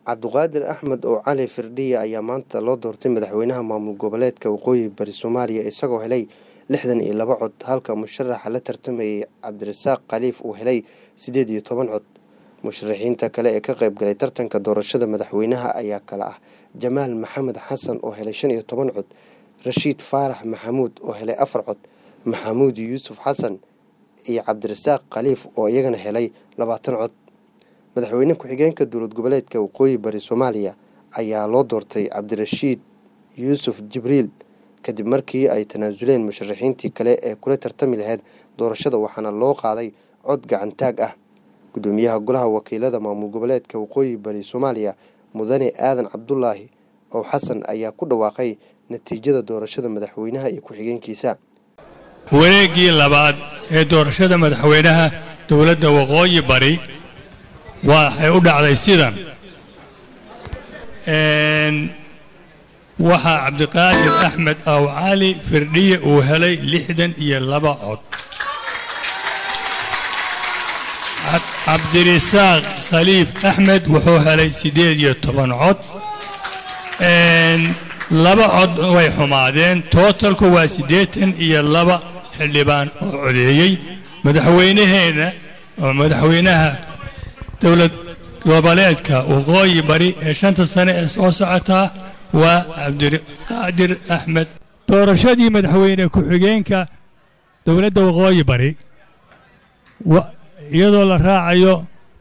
cabduqaadir axmed oo cali firdhiya ayaa maanta loo doortay madaxweynaha maamul goboleedka waqooyi bari soomaaliya isagoo helay lixdan iyo laba cod halka musharaxa la tartamayay cabdirasaaq khaliif uu helay siddeed iyo toban cod musharaxiinta kale ee ka qayb galay tartanka doorashada madaxweynaha ayaa kale ah jamaal maxamed xasan oo helay shan iyo toban cod rashiid faarax maxamuud oo helay afar cod maxamuud yuusuf xasan iyo cabdirasaaq khaliif oo iyagana helay labaatan cod madaxweyne ku-xigeenka dowlad goboleedka waqooyi bari soomaaliya ayaa loo doortay cabdirashiid yuusuf jibriil kadib markii ay tanaasuleen musharaxiintii kale ee kula tartami lahayd doorashada waxaana loo qaaday cod gacantaag ah gudoomiyaha golaha wakiilada maamul goboleedka waqooyi bari soomaaliya mudane aadan cabdulaahi oo xasan ayaa ku dhawaaqay natiijada doorashada madaxweynaha iyo ku-xigeenkiisa wareeggii labaad ee doorashada madaxweynaha dowladda waqooyi bari waxay u dhacday sidan waxaa cabdiqaadir axmed aw cali firdhiye uu helay lixdan iyo laba cod cabdirisaaq khaliif axmed wuxuu helay siddeed iyo toban cod laba cod way xumaadeen tootalku waa siddeetan iyo laba xildhibaan oo codeeyey madaxweynaheenna oo madaxweynaha dowlad goboleedka waqooyi bari ee shanta sane ee soo socotaa waa cabdiqaadir axmed doorashadii madaxweyne ku-xigeenka dowladda waqooyi bari iyadoo la raacayo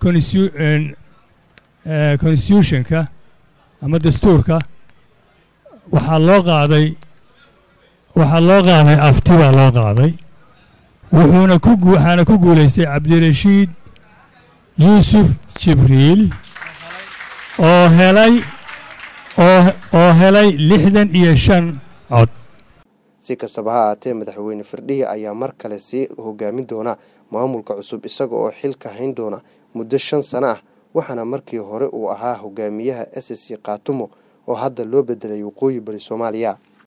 constitutionka ama dastuurka waxaa loo qaaday waxaa loo qaaday afti baa loo qaaday wuxuuna ku waxaana ku guulaystay cabdirashiid yuusuf jibriil oo helay oo helay lixdan iyo shan cod si kastaba ha ahaatee madaxweyne firdhiya ayaa mar kale sii hogaamin doona maamulka cusub isaga oo xilka hayn doona muddo shan sano ah waxaana markii hore uu ahaa hogaamiyaha s c kaatumo oo hadda loo bedelay waqooyi bari soomaaliya